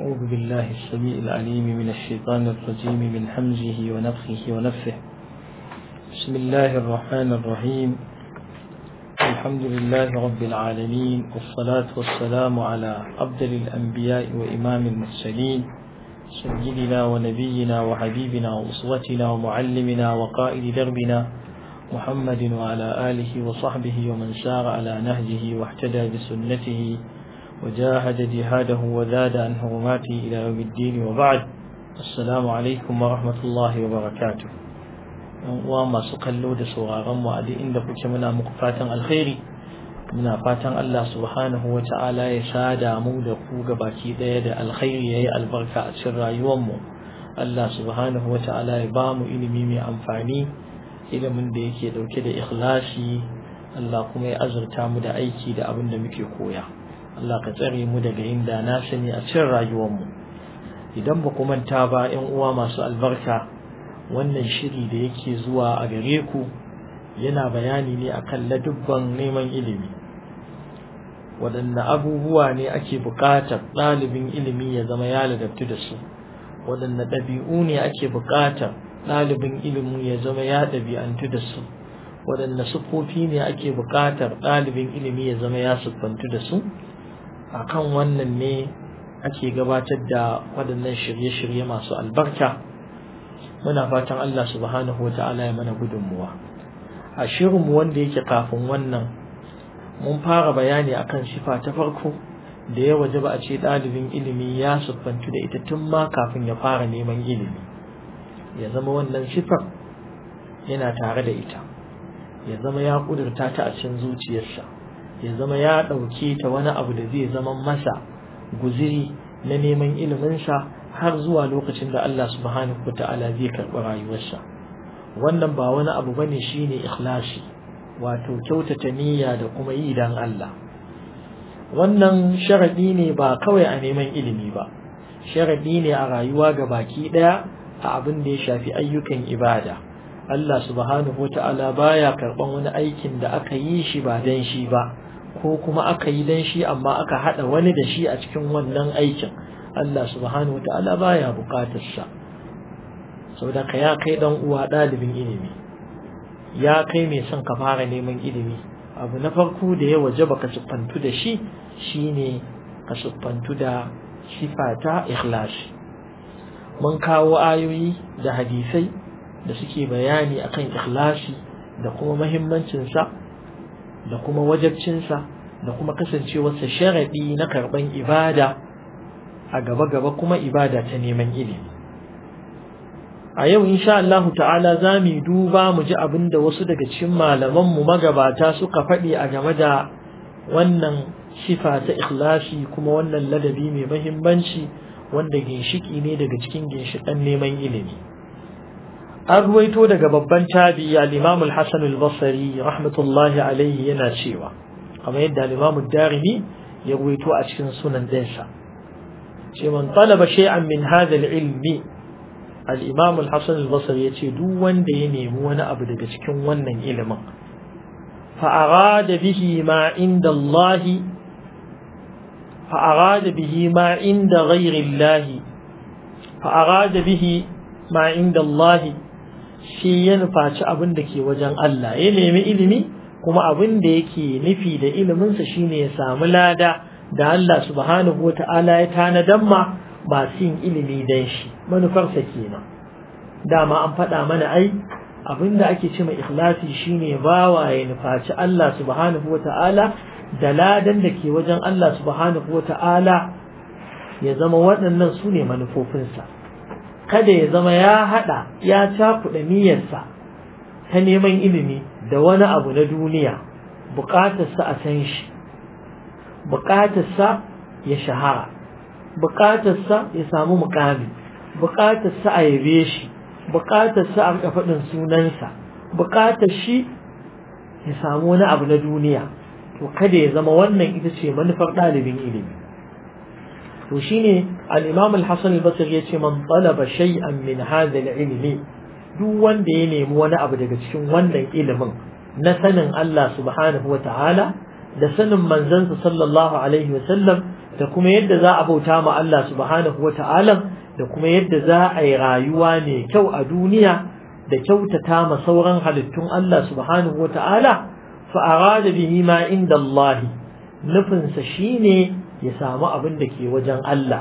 أعوذ بالله السميع العليم من الشيطان الرجيم من حمزه ونفخه ونفه بسم الله الرحمن الرحيم الحمد لله رب العالمين والصلاة والسلام على أفضل الأنبياء وإمام المرسلين سيدنا ونبينا وحبيبنا وأسوتنا ومعلمنا وقائد دربنا محمد وعلى آله وصحبه ومن سار على نهجه واحتدى بسنته وجاهد جهاده وزاد عن حرماته إلى يوم الدين وبعد السلام عليكم ورحمة الله وبركاته وما سقلوا da sauraron mu a duk inda kuke muna muku fatan alkhairi muna fatan Allah subhanahu wa ta'ala ya sada mu da ku baki daya da alkhairi yayi albarka a cikin rayuwar mu Allah subhanahu wa ta'ala ya ba mu ilimi mai amfani ilimin da yake dauke da ikhlasi Allah kuma ya azurta mu da aiki da abin da muke koya Allah ka tsare mu daga inda na sani a cikin rayuwarmu idan ba ku manta ba ƴan uwa masu albarka wannan shiri da yake zuwa a gare ku yana bayani ne akan ladubban neman ilimi waɗanne abubuwa ne ake buƙatar ɗalibin ilimi ya zama ya ladabtu da su waɗanne ɗabi'u ne ake buƙatar ɗalibin ilimi ya zama ya ɗabi'antu da su waɗanne siffofi ne ake buƙatar ɗalibin ilimi ya zama ya siffantu da su akan wannan ne ake gabatar da waɗannan shirye-shirye masu albarka muna fatan Allah subhanahu wa ta'ala ya mana gudunmuwa a shirinmu wanda yake kafin wannan mun fara bayani akan sifa ta farko da ya waje ba a ce ɗalibin ilimi ya siffantu da ita tun ma kafin ya fara neman ilimi ya zama wannan sifar yana tare da ita ya zama ya ƙudurta ta a cikin zuciyarsa ya zama ya ɗauke ta wani abu da zai zama masa guziri na neman iliminsa har zuwa lokacin da Allah subhanahu wa ta'ala zai karɓi rayuwarsa wannan ba wani abu bane shine ikhlasi wato kyautata niyya da kuma yi dan Allah wannan sharadi ne ba kawai a neman ilimi ba sharadi ne a rayuwa ga baki ɗaya a abin da ya shafi ayyukan ibada Allah subhanahu wa ta'ala baya karɓan wani aikin da aka yi shi ba dan shi ba ko kuma aka yi dan shi amma aka hada wani da shi a cikin wannan aikin Allah subhanahu ta'ala baya bukatar sa saboda ka ya kai dan uwa dalibin ilimi ya kai mai son ka fara neman ilimi abu na farko da ya waje baka siffantu da shi shine ka siffantu da sifata ikhlasi mun kawo ayoyi da hadisai da suke bayani akan ikhlasi da kuma muhimmancinsa da kuma wajabcinsa da kuma kasancewarsa sharaɗi na karɓan ibada a gaba-gaba kuma ibada ta neman ilimi a yau insha Allah ta'ala za mu duba mu ji abin da wasu daga cikin malamanmu magabata suka faɗi a game da wannan sifa ta ikhlasi kuma wannan ladabi mai mahimmanci wanda ginshiki ne daga cikin ginshiƙan neman ilimi an ruwaito daga babban tabi al-Imam al-Hasan al-Basri rahmatullahi alayhi yana cewa kamar yadda al-Imam ad-Darimi ya ruwaito a cikin sunan dinsa ce man talaba shay'an min hadha al-ilmi al-Imam al-Hasan al-Basri yace duk wanda ya nemi wani abu daga cikin wannan ilimin fa arada bihi ma inda Allah fa arada bihi ma inda ghayri Allah fa arada bihi ma inda Allah shi ya nufaci abin da ke wajen Allah ya nemi ilimi kuma abin da yake nufi da iliminsa shine ya samu lada da Allah subhanahu wa ta'ala ya tanadan ma masu yin ilimi dan shi manufarsa kenan dama an faɗa mana ai abin da ake ce mai ikhlasi shine bawa ya nufaci Allah subhanahu wa ta'ala da ladan da ke wajen Allah subhanahu wa ta'ala ya zama waɗannan su ne manufofinsa kada ya zama ya haɗa ya cakuɗa niyyarsa ta neman ilimi da wani abu na duniya buƙatarsa a san shi buƙatarsa ya shahara buƙatarsa ya samu mukami buƙatarsa a yabe shi buƙatarsa a rika faɗin sunansa buƙatar shi ya samu wani abu na duniya to kada ya zama wannan ita ce manufar ɗalibin ilimi to shine al-Imam al-Hasan al-Basri yace man talaba shay'an min hadha al-ilmi duk wanda ya nemi wani abu daga cikin wannan ilimin na sanin Allah subhanahu wa ta'ala da sanin manzansa sallallahu alaihi wa sallam da kuma yadda za a bauta ma Allah subhanahu wa ta'ala da kuma yadda za a yi rayuwa mai kyau a duniya da kyautata ma sauran halittun Allah subhanahu wa ta'ala fa arada bihi ma inda Allah nufinsa shine ya samu abin da ke wajen Allah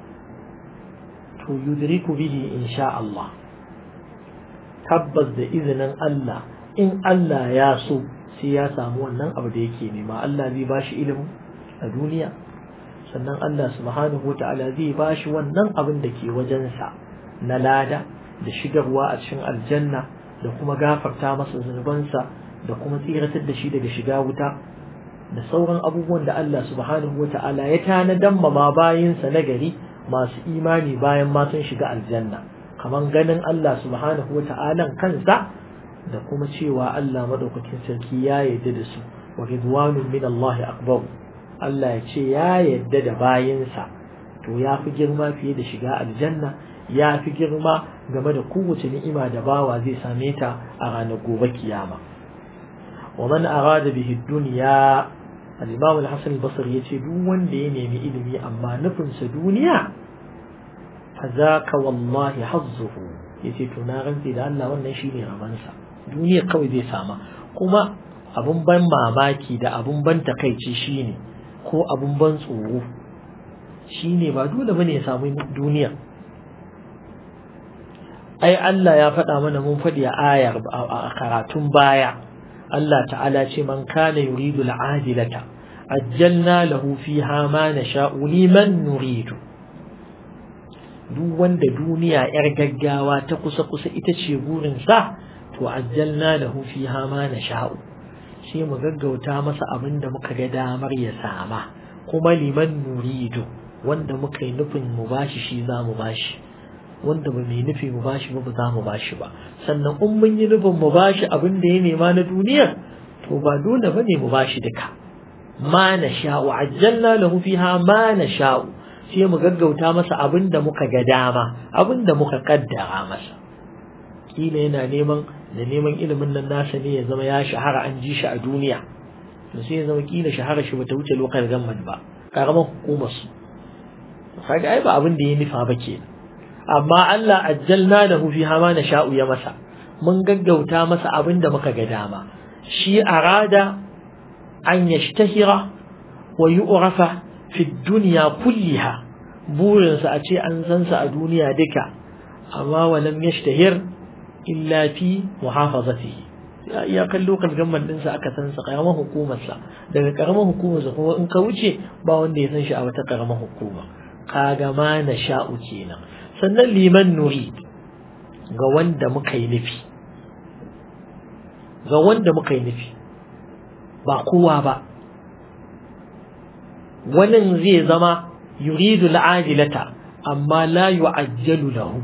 to yudriku bihi insha Allah tabbas da izinin Allah in Allah ya so sai ya samu wannan abu da yake nema Allah zai bashi ilimi a duniya sannan Allah subhanahu wata'ala zai bashi wannan abin da ke wajensa na lada da shigarwa a cikin aljanna da kuma gafarta masa zunubansa da kuma tsiratar da shi daga shiga wuta da sauran abubuwan da Allah subhanahu wata'ala ya tanadan ma bayinsa na gari masu imani bayan ma sun shiga aljanna kamar ganin Allah subhanahu wata'ala kansa da kuma cewa Allah madaukakin sarki ya yarda da su wa ridwanun min Allah akbar Allah ya ce ya yarda da bayinsa to ya fi girma fiye da shiga aljanna ya fi girma game da kowace ni'ima da bawa zai same ta a ranar gobe kiyama wa man arada bihi dunya al-imam al-hasan al-basri yace duk wanda ya nemi ilimi amma nufinsa duniya fazaka wallahi hazzuhu yace to na rantsi da Allah wannan shine ramansa duniya kawai zai sama kuma abun ban mamaki da abun ban takaici shine ko abun ban tsoro shine ba dole bane ya samu duniya ai Allah ya faɗa mana mun faɗi a ayar a karatun baya Allah ta'ala ce man kana yuridu al'ajilata ajjalna lahu fiha ma nasha'u liman nuridu duk wanda duniya yar gaggawa ta kusa kusa ita ce burin sa to ajjalna lahu fiha ma nasha'u sai mu gaggauta masa abin da muka ga damar ya sama kuma liman nuridu wanda muka yi nufin mu bashi shi za mu bashi wanda ba mai nufi mu bashi ba ba za mu bashi ba sannan in mun yi nufin mu bashi abin da ya nema na duniya to ba dole bane mu bashi duka ma na sha'u ajjalna lahu fiha ma na sha'u sai mu gaggauta masa abin da muka ga dama abin da muka kaddara masa kila yana neman da neman ilimin nan nasa ne ya zama ya shahara an ji shi a duniya to sai ya zama kila shahara shi bata wuce lokal gamman ba karamar hukumar su kaga ai ba abin da ya nufa ba kenan amma Allah ajjalna lahu fiha ma nasha'u ya masa mun gaggauta masa abin da muka ga dama shi arada an yashtahira wa yu'rafa fi dunya kulliha burinsa a ce an san sa a duniya duka amma walam yashtahir illa fi muhafazatihi ya kallo kalgamman ɗinsa aka san sa karamar hukumarsa daga karamar hukumarsa kuma in ka wuce ba wanda ya san shi a wata karamar hukuma kaga ma na sha'u kenan sannan liman nuri ga wanda muka yi nufi ga wanda muka yi nufi ba kowa ba wannan zai zama yuridu al'ajilata amma la yu'ajjalu lahu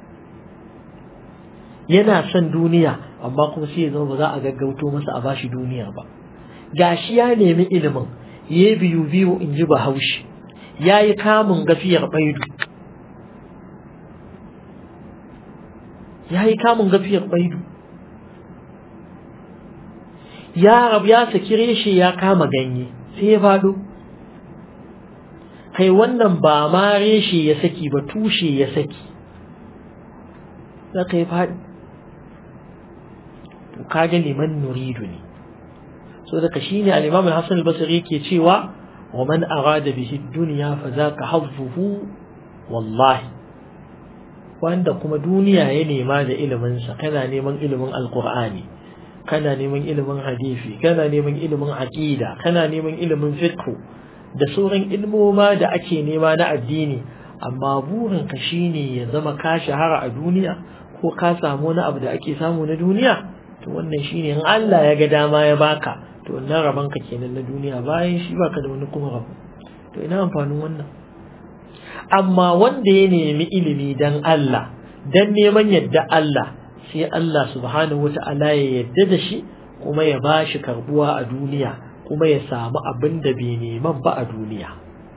yana son duniya amma kuma sai ya zama ba za a gaggauto masa a bashi duniya ba gashi ya nemi ilimin ya biyu biyu in ji bahaushe ya yi kamun gafiyar baidu ya yi kamun gafiyar baidu ya rabu ya saki reshe ya kama ganye sai ya faɗo kai wannan ba ma reshe ya saki ba tushe ya saki za ka yi faɗi to kaga liman nuridu ne so daga shine al-imam al-hasan al-basri yake cewa wa man arada bihi dunya fa zaka hazzuhu wallahi wanda kuma duniya ya nema da ilimin sa kana neman ilimin alqur'ani kana neman ilimin hadisi kana neman ilimin aqida kana neman ilimin fiqh da sauran ilmoma da ake nema na addini amma burin ka shine ya zama ka shahara a duniya ko ka samu wani abu da ake samu na duniya to wannan shine in Allah ya ga dama ya baka to wannan rabon ka kenan na duniya bayan shi baka da wani kuma rabo to ina amfanin wannan amma wanda ya nemi ilimi dan Allah dan neman yadda Allah sai Allah subhanahu wata'ala ya yadda da shi kuma ya bashi karbuwa a duniya kuma ya samu abin da bai neman ba a duniya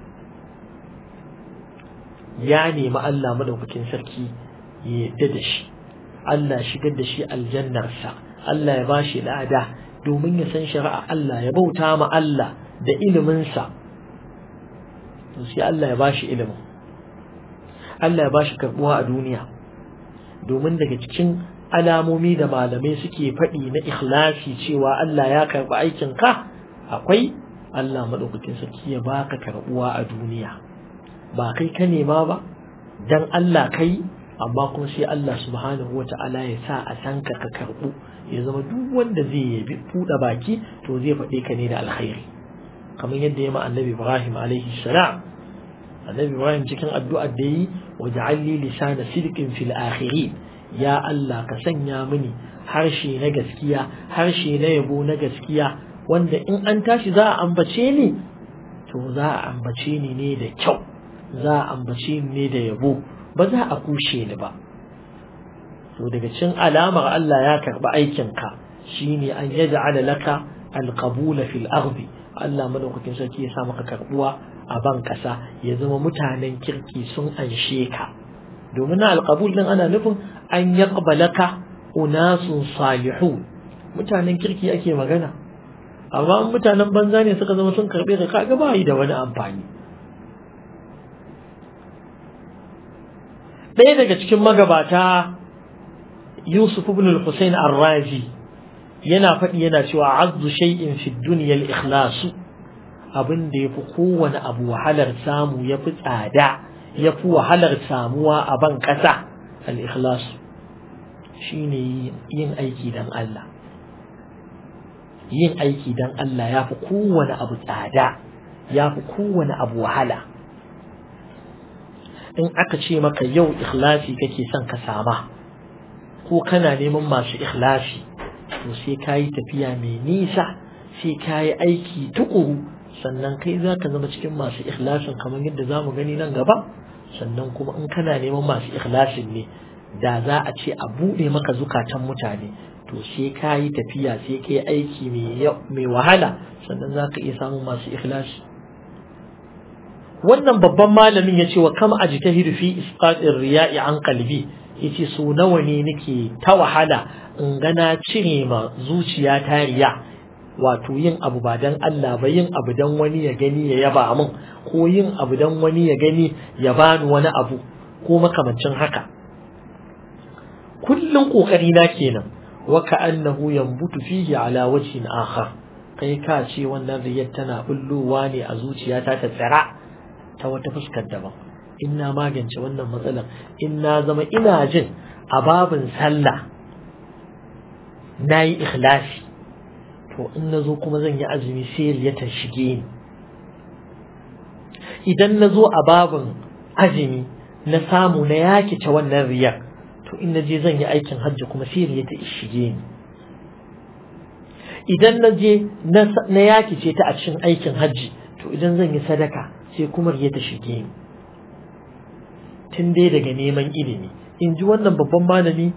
ya nemi Allah madaukakin sarki ya yadda da shi Allah shigar da shi aljannarsa Allah ya bashi lada domin ya san shari'a Allah ya bauta ma Allah da iliminsa to sai Allah ya bashi ilimin Allah ya bashi karbuwa a duniya domin daga cikin alamomi da malamai suke faɗi na ikhlasi cewa Allah ya karɓi aikin ka akwai Allah maɗaukakin sarki ya baka karbuwa a duniya ba kai ka nema ba dan Allah kai amma kuma sai Allah subhanahu wa ta'ala ya sa a san ka ka karɓu ya zama duk wanda zai yabi buɗe baki to zai faɗe ka ne da alkhairi kamar yadda ya ma annabi Ibrahim alaihi salam annabi Ibrahim cikin addu'ar da yi waj'al li lisana sidqin fil akhirin ya Allah ka sanya mini harshe na gaskiya harshe na yabo na gaskiya wanda in an tashi za a ambace ni to za a ambace ni ne da kyau za a ambace ni ne da yabo ba za a kushe ni ba to daga cin alamar Allah ya karɓi aikinka shine an yaj'ala laka alqabula fil ardi Allah madaukakin sarki ya sa maka karbuwa a ban kasa ya zama mutanen kirki sun anshe ka domin na alqabul din ana nufin an yaqbalaka unasun salihun mutanen kirki ake magana amma mutanen banza ne suka zama sun karbe ka kaga ba yi da wani amfani ɗaya daga cikin magabata Yusuf ibn al-Husayn ar-Razi yana faɗi yana cewa azzu shay'in fi dunya al-ikhlas abin da yafi kowane abu wahalar samu yafi tsada yafi wahalar samuwa a ban ƙasa al-ikhlas shine yin aiki dan Allah yin aiki dan Allah yafi kowane abu tsada yafi kowane abu wahala in aka ce maka yau ikhlasi kake son ka sama ko kana neman masu ikhlasi to sai ka yi tafiya mai nisa sai ka yi aiki tukuru sannan kai za ka zama cikin masu ikhlasin kamar yadda za mu gani nan gaba sannan kuma in kana neman masu ikhlasin ne da za a ce a buɗe maka zukatan mutane to sai ka yi tafiya sai ka yi aiki mai wahala sannan za ka iya samun masu ikhlasi wannan babban malamin ya ce wa kama ajtahidu fi isqatir riya'i an qalbi yace so nawa ne nake ta wahala in gana cire ma zuciya ta riya wato yin abu ba dan Allah ba yin abu dan wani ya gani ya yaba min ko yin abu dan wani ya gani ya bani wani abu ko makamancin haka kullun kokari na kenan wa ka'annahu yanbutu fihi ala wajhin akhar kai ka ce wannan riyar tana bullowa ne a zuciyata ta tsira ta wata fuskar daban in na magance wannan matsalar in na zama ina jin a babin sallah na yi ikhlasi to in na zo kuma zan yi azumi sai ya ta shige ni idan na zo a babin azumi na samu na yakice wannan riyar to in na je zan yi aikin hajji kuma sai ya ta shige ni idan na je na yakice ta a cikin aikin hajji to idan zan yi sadaka sai kuma ya ta shige ni tun dai daga neman ilimi in ji wannan babban malami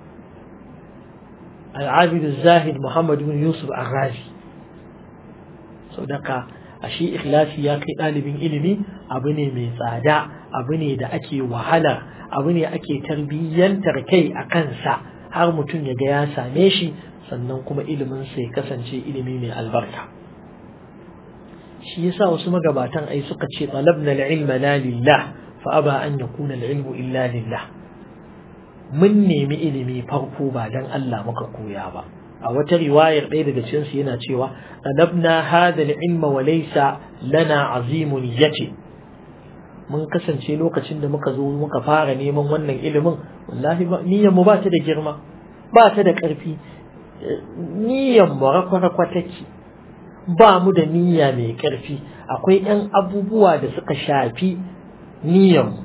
al'abidu zahid muhammad bin yusuf arazi sau daga ashe ikhlasi ya kai ɗalibin ilimi abu ne mai tsada abu ne da ake wahala abu ne ake tarbiyyantar kai a kansa har mutum ya ga ya same shi sannan kuma iliminsa ya kasance ilimi mai albarka shi yasa wasu magabatan ai suka ce talabna al-ilma la lillah fa aba an yakuna al-ilmu illa lillah mun nemi ilimi farko ba dan Allah muka koya ba a wata riwayar ɗaya daga cikin su yana cewa talabna hadha al-ilma wa laysa lana azimun yati mun kasance lokacin da muka zo muka fara neman wannan ilimin wallahi ba niyyar mu ba ta da girma ba ta da ƙarfi niyyar mu rakwa take ba mu da niyya mai ƙarfi akwai ‘yan abubuwa da suka shafi niyyanmu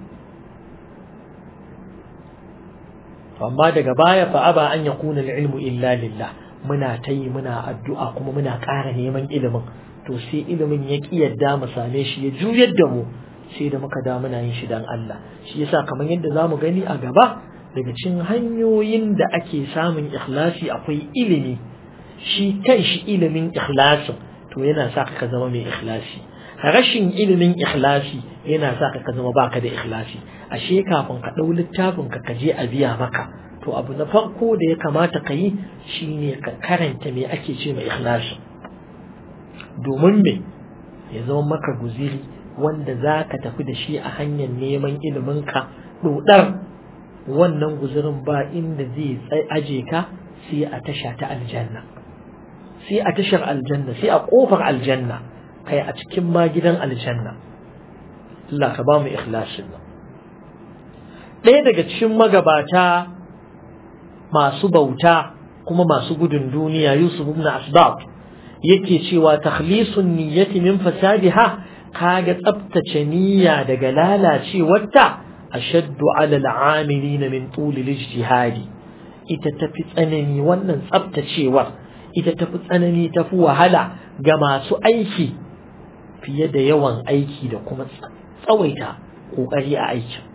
amma daga baya fa aba an yakuna ilmu illa lillah muna ta yi muna addu'a kuma muna ƙara neman ilimin to sai ilimin ya ƙi yadda mu same shi ya juyar da mu sai da muka da muna yin shi dan Allah shi yasa kamar yadda za mu gani a gaba daga cikin hanyoyin da ake samun ikhlasi akwai ilimi shi kan shi ilimin ikhlasin to yana sa ka zama mai ikhlasi rashin ilimin ikhlasi yana sa ka zama baka da ikhlasi ashe kafin ka ɗau littafin ka kaje a biya maka to abu na farko da ya kamata ka yi shine ka karanta me ake ce mai ikhlasi domin me ya zama maka guziri wanda za ka tafi da shi a hanyar neman iliminka ɗoɗar wannan guzurin ba inda zai aje ka sai a tasha ta aljanna sai a tashar aljanna sai a ƙofar aljanna kai a cikin ma gidan aljanna Allah ka ba mu ikhlasin nan ɗaya daga cikin magabata masu bauta kuma masu gudun duniya Yusuf ibn Asbab yake cewa takhlisun niyyati min fasadiha kaga tsabtace niyya daga lalacewarta ashaddu ala al'amilin min tul al-ijtihadi ita tafi tsanani wannan tsabtacewar ita tafi tsanani tafi wahala ga masu aiki fiye da yawan aiki da kuma tsawaita kokari a aikin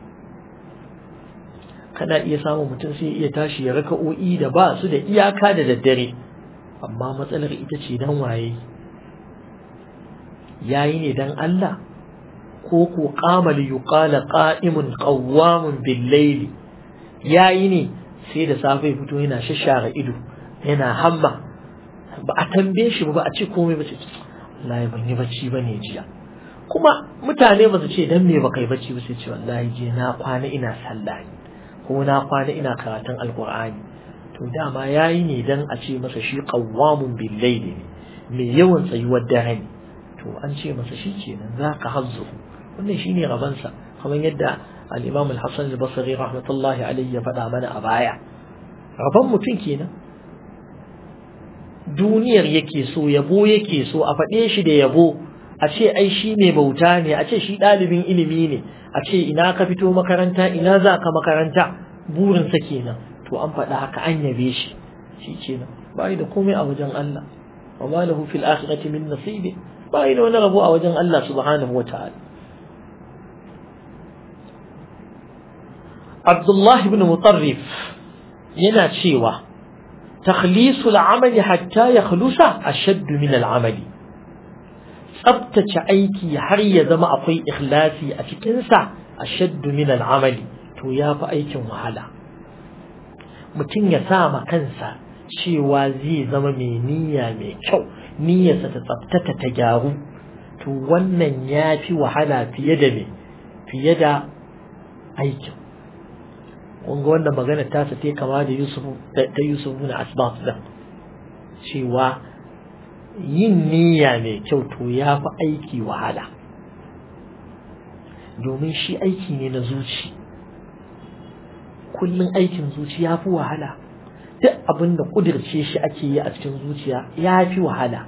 kana iya samun mutum sai iya tashi ya raka'o'i da ba su da iyaka da daddare amma matsalar ita ce dan waye yayi ne dan Allah ko ko qama li yuqala qa'imun qawwamun bil layli yayi ne sai da safe fito yana shashara ido yana hamma ba a tambaye shi ba a ce komai ba ce wallahi ban yi bacci bane jiya kuma mutane ba su ce dan me ba kai bacci ba sai ce wallahi je na kwana ina sallah ko na kwana ina karatun alkur'ani to dama yayi ne dan a ce masa shi qawwamun bil layli ne mai yawan tsayuwar dare ne to an ce masa shi kenan zaka hazzu wannan shine rabansa kamar yadda al-Imam al-Hasan al-Basri rahmatullahi alayhi ya faɗa mana a baya raban mutum kenan duniyar yake so yabo yake so a faɗe shi da yabo a ce ai shi mai bauta ne a ce shi ɗalibin ilimi ne a ce ina ka fito makaranta ina za ka makaranta burinsa kenan to an faɗa haka an yabe shi shi kenan ba da komai a wajen Allah wa ma lahu fil akhirati min nasibi ba da wani rabo a wajen Allah subhanahu wa ta'ala Abdullah ibn Mutarrif yana cewa takhlisul amali hatta ya khlusa ashaddu min al-amali tsabtace aiki har ya zama akwai ikhlasi a cikinsa a shaddu min al'amali to ya fi aikin wahala mutum ya sa ma kansa cewa zai zama mai niyya mai kyau niyyarsa ta tsabtata ta gyaru to wannan ya fi wahala fiye da me fiye da aikin kun ga wannan magana ta sa ta kama da Yusuf ta Yusuf na asbab da cewa yin niyya mai kyau to ya fi aiki wahala domin shi aiki ne na zuci kullum aikin zuci ya fi wahala duk abin da kudirce shi ake yi a cikin zuciya ya fi wahala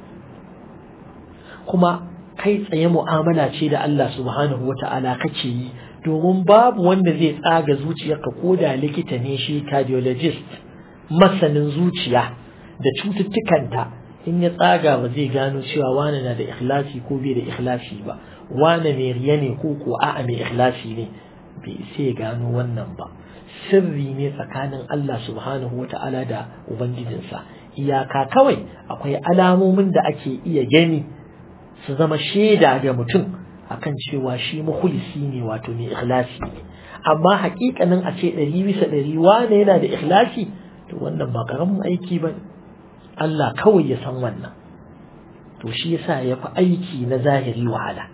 kuma kai tsaye mu'amala ce da Allah subhanahu wa ta'ala kake yi domin babu wanda zai tsaga zuciyarka ko da likita ne shi cardiologist masanin zuciya da cututtukanta in ya tsaga ba zai gano cewa wane na da ikhlasi ko bai da ikhlasi ba wane mai riya ne ko ko a'a mai ikhlasi ne bai sai gano wannan ba sirri ne tsakanin Allah subhanahu wa ta'ala da ubangijinsa iyaka kawai akwai alamomin da ake iya gani su zama shaida ga mutum akan cewa shi mukhulisi ne wato mai ikhlasi ne amma hakikanin a ce ɗari bisa ɗari wane yana da ikhlasi to wannan ba karamin aiki ba Allah kawai ya san wannan to shi yasa ya fi aiki na zahiri wahala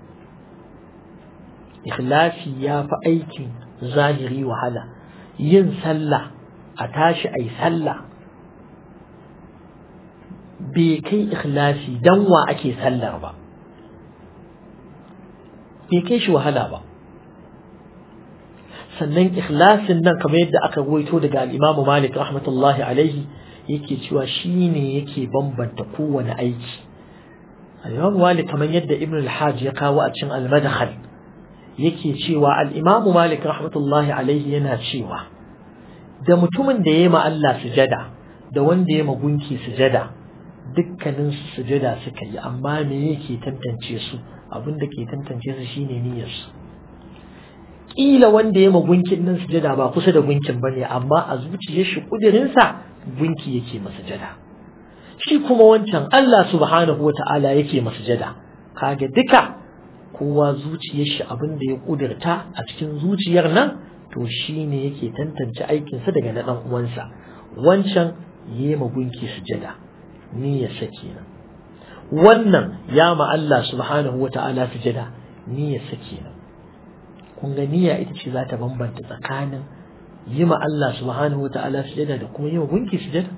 ikhlasi ya fi aikin zahiri wahala yin sallah a tashi ai sallah bai kai ikhlasi dan wa ake sallar ba bai kai shi wahala ba sannan ikhlasin nan kamar yadda aka ruwaito daga al-Imam Malik rahmatullahi alaihi yake cewa shine yake bambanta kowane aiki al-Imam Malik kamar yadda Ibn al-Hajj ya kawo a cikin al-Madkhal yake cewa al-Imam Malik rahmatullahi alaihi yana cewa da mutumin da yayi ma Allah sujada da wanda yayi ma gunki sujada dukkanin su sujada suka yi amma me yake tantance su abin da ke tantance su shine niyyar su kila wanda ya gunkin nan sujada ba kusa da gunkin bane amma a zuciyar shi kudirin sa gunki yake masa sujada shi kuma wancan Allah subhanahu wata'ala yake masa sujada kage duka kowa zuciyar shi abin da ya kudirta a cikin zuciyar nan to shine yake tantance aikin sa daga na dan uwansa wancan yema gunki sujada niyyar sa kenan wannan ya ma Allah subhanahu wata'ala sujada niyyar sa kenan kun ga niyya ita ce za ta bambanta tsakanin yi ma Allah subhanahu wa ta'ala sujada da kuma yi ma gunki sujada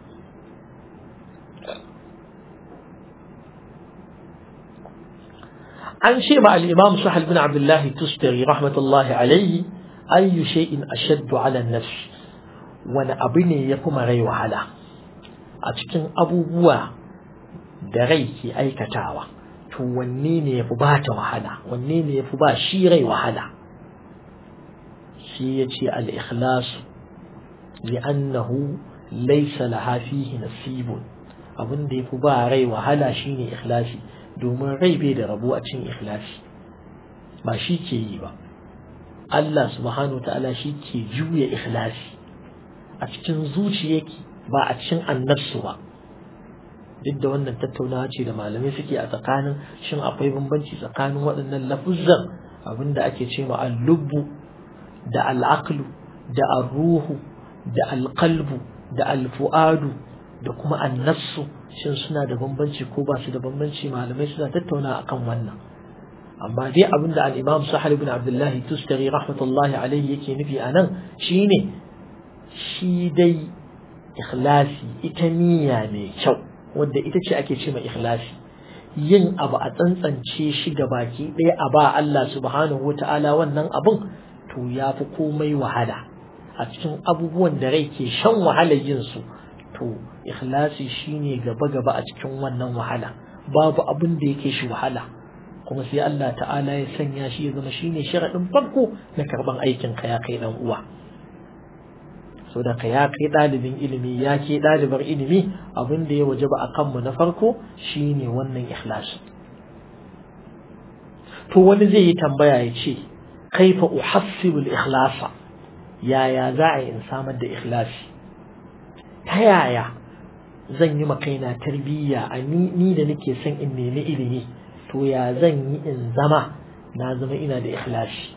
an ce ma al-imam sahal bin abdullahi tustari rahmatullahi alaihi ayyu shay'in ashaddu ala nafs wani abu ne ya fi rai wahala a cikin abubuwa da rai ke aikatawa to wanne ne ya fi ba ta wahala wanne ne ya fi ba shi rai wahala shi ya ce al-ikhlasu li'annahu laysa laha fihi nasibun abin da ya fi ba rai wahala shine ikhlasi domin rai bai da rabo a cikin ikhlasi ba shi ke yi ba Allah subhanahu wa ta'ala shi ke juya ikhlasi a cikin zuciyarki ba a cikin annabsu ba duk da wannan tattaunawa ce da malamai suke a tsakanin shin akwai bambanci tsakanin waɗannan lafuzzan abinda ake ce ma al-lubbu da al-aqlu da ar-ruhu da al-qalbu da al-fu'adu da kuma annafsu shin suna da bambanci ko ba su da bambanci malamai suna tattauna akan wannan amma dai abin da al-imam sahal ibn abdullahi tustari rahmatullahi alaihi yake nufi a nan shine shi dai ikhlasi ita niyya mai kyau wadda ita ce ake ce mai ikhlasi yin abu a tsantsance shi ga baki ɗaya a ba Allah subhanahu wa ta'ala wannan abun to ya fi komai wahala a cikin abubuwan da rai ke shan wahalar yin su to ikhlasi shine gaba gaba a cikin wannan wahala babu abin da yake shi wahala kuma sai Allah ta'ala ya sanya shi ya zama shine sharadin farko na karban aikin ka ya kai dan uwa so da ka ya kai dalibin ilimi ya ke dalibar ilimi abin da ya wajaba a kanmu na farko shine wannan ikhlasi to wani zai yi tambaya ya ce kaifa uhassibu al-ikhlasa yaya za a yi in samar da ikhlasi ta yaya zan yi makaina tarbiyya a ni da nake son in nemi ilimi to ya zan yi in zama na zama ina da ikhlasi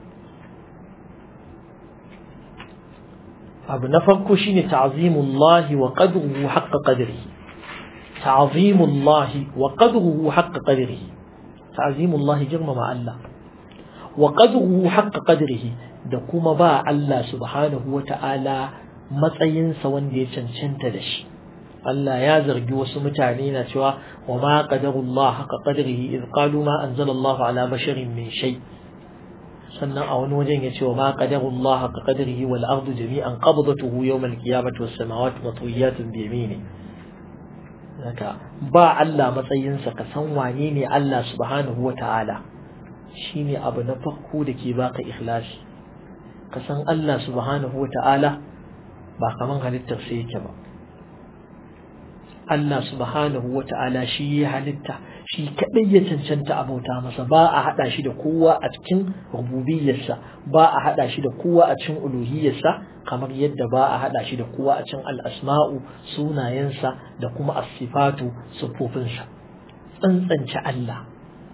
abu na farko shine ta'zimullahi wa qadruhu haqqa qadrihi ta'zimullahi wa qadruhu haqqa qadrihi ta'zimullahi girmama Allah wa qadruhu haqqa qadrihi da kuma ba Allah subhanahu wa ta'ala matsayinsa wanda ya cancanta da shi Allah ya zargi wasu mutane na cewa wa ma qadarullah haka qadrihi iz qalu ma anzalallahu ala basharin min shay sannan a wani wajen ya ce wa ma qadarullah haka qadrihi wal ardu jami'an qabdatuhu yawm al qiyamati was samawati matwiyatun bi yamini haka ba Allah matsayinsa ka san wane ne Allah subhanahu wa ta'ala shine abu na farko da ke baka ikhlasi ka san Allah subhanahu wa ta'ala ba kaman halittar sai yake ba Allah subhanahu wa ta'ala shi ya halitta shi kaɗai ya cancanta abauta masa ba a haɗa shi da kowa a cikin rububiyarsa ba a haɗa shi da kowa a cikin uluhiyarsa kamar yadda ba a haɗa shi da kowa a cikin al'asma'u sunayensa da kuma asifatu siffofinsa tsantsance Allah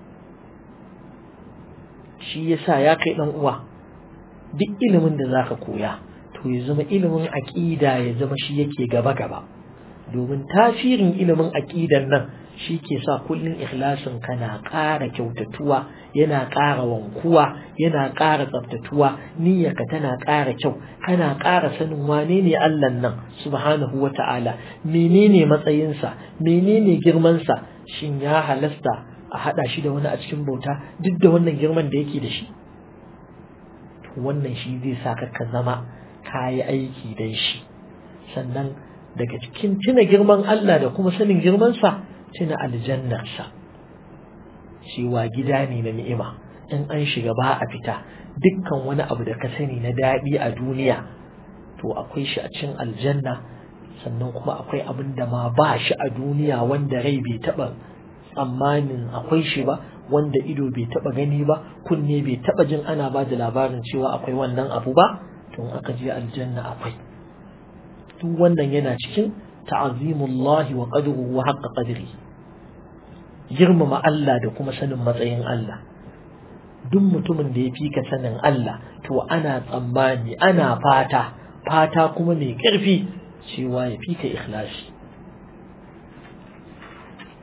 shi yasa ya kai ɗan uwa duk ilimin da zaka koya to ya zama ilimin aƙida ya zama shi yake gaba-gaba domin tasirin ilimin aƙidan nan shi ke sa kullum ikhlasin ka na ƙara kyautatuwa yana ƙara wankuwa yana ƙara tsaftatuwa niyyarka tana ƙara kyau kana ƙara sanin wane ne Allah nan subhanahu wa ta'ala menene matsayinsa menene girmansa shin ya halasta a haɗa shi da wani a cikin bauta duk da wannan girman da yake da shi wannan shi zai sa ka zama ka yi aiki dan shi sannan daga cikin tuna girman Allah da kuma sanin girmansa tuna aljannarsa cewa gida ne na ni'ima in an shiga ba a fita dukkan wani abu da ka sani na daɗi a duniya to akwai shi a cikin aljanna sannan kuma akwai abin da ma ba shi a duniya wanda rai bai taɓa tsammanin akwai shi ba wanda ido bai taɓa gani ba kunne bai taɓa jin ana ba da labarin cewa akwai wannan abu ba to aka je aljanna akwai duk wannan yana cikin ta'azimullahi wa qadruhu wa haqqa qadri girmama Allah da kuma sanin matsayin Allah duk mutumin da ya fi ka sanin Allah to ana tsammani ana fata fata kuma mai ƙarfi cewa ya fi ka ikhlasi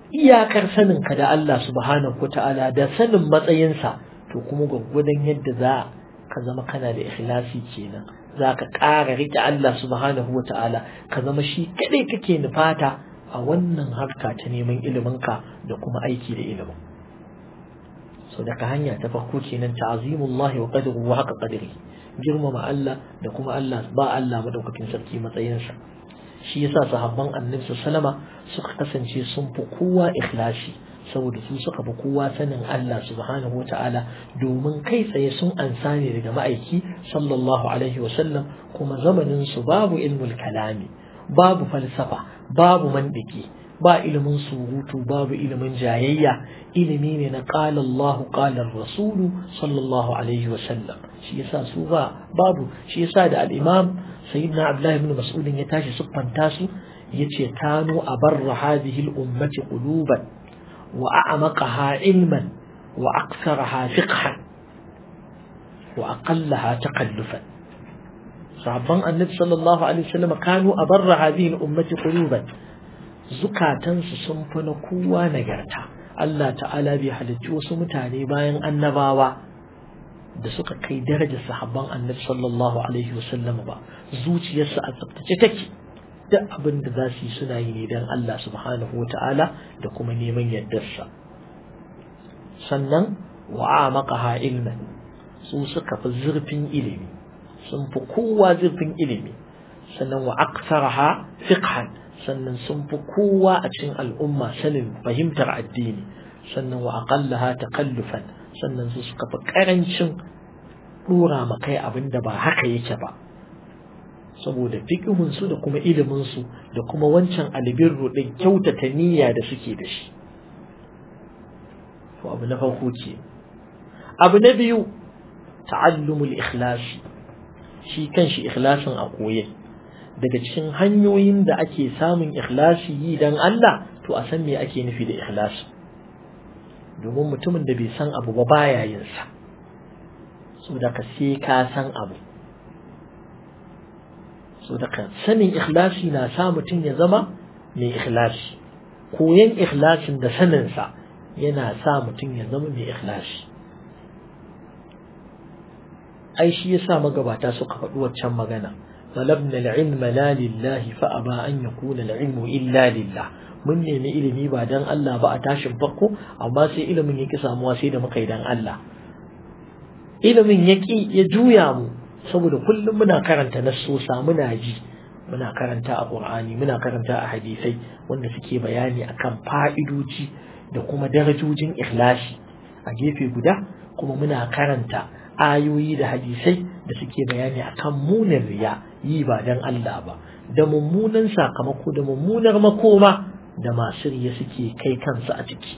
iyakar saninka da Allah subhanahu wa ta'ala da sanin matsayinsa to kuma gwaggwadon yadda za ka zama kana da ikhlasi kenan za ka ƙara riƙe Allah subhanahu wa ta'ala ka zama shi kaɗai kake nufata a wannan harka ta neman iliminka da kuma aiki da ilimin so daga hanya ta farko kenan ta'azimullahi wa qadruhu wa haka qadri girmama Allah da kuma Allah ba Allah madaukakin sarki matsayinsa shi yasa sahabban annabi sallama suka kasance sun fi kowa ikhlasi saboda su suka fi kowa sanin Allah subhanahu wata'ala domin kai tsaye sun ansa ne daga ma'aiki sallallahu alaihi wasallam kuma zamanin su babu ilmul kalami babu falsafa babu mandiki ba ilimin surutu babu ilimin jayayya ilimi ne na qala Allah qala rasulu sallallahu alaihi wasallam shi yasa su ba babu shi yasa da al-imam sayyidina Abdullah ibn Mas'ud ya tashi siffanta su yace kanu abarra hadhihi al-ummati quluban وأعمقها علما وأكثرها فقها وأقلها تقلفا صحابان النبي صلى الله عليه وسلم كانوا أبر هذه الأمة قلوبا زكاة سنفن قوة نجرتا الله تعالى بحلت وسمتاني باين النباوة da suka kai darajar sahabban annabi sallallahu alaihi wasallam ba zuciyarsu a tsaftace take duk abin da za su yi suna yi ne don Allah subhanahu wa ta'ala da kuma neman yardarsa sannan wa maqaha ilman su suka fi zurfin ilimi sun fi kowa zurfin ilimi sannan wa aktsaraha fiqhan sannan sun fi kowa a cikin al'umma sanin fahimtar addini sannan wa aqallaha takallufan sannan su suka fi karancin dora makai abin da ba haka yake ba saboda fiƙihunsu da kuma iliminsu da kuma wancan albirru ɗin kyautata niyya da suke da shi to abu na farko ce abu na biyu ta'allumul ikhlasi shi kanshi ikhlasin a koye daga cikin hanyoyin da ake samun ikhlasi yi dan Allah to a san me ake nufi da ikhlasi domin mutumin da bai san abu ba baya yin sa saboda ka sai ka san abu so daga sanin ikhlasi na sa mutum ya zama mai ikhlasi koyan ikhlasin da saninsa yana sa mutum ya zama mai ikhlasi ai shi yasa magabata suka faɗi waccan magana talabna al-ilma la lillahi fa aba an yakuna al-ilmu illa lillah mun nemi ilimi ba dan Allah ba a tashin farko amma sai ilimin yaki samuwa sai da muka yi dan Allah ilimin yaki ya juya mu saboda kullum muna karanta nassosa muna ji muna karanta a Qur'ani muna karanta a hadisai wanda suke bayani akan fa'idoji da kuma darajojin ikhlasi a gefe guda kuma muna karanta ayoyi da hadisai da suke bayani akan munin riya yi ba dan Allah ba da mummunan sakamako da mummunar makoma da masu riya suke kai kansu a ciki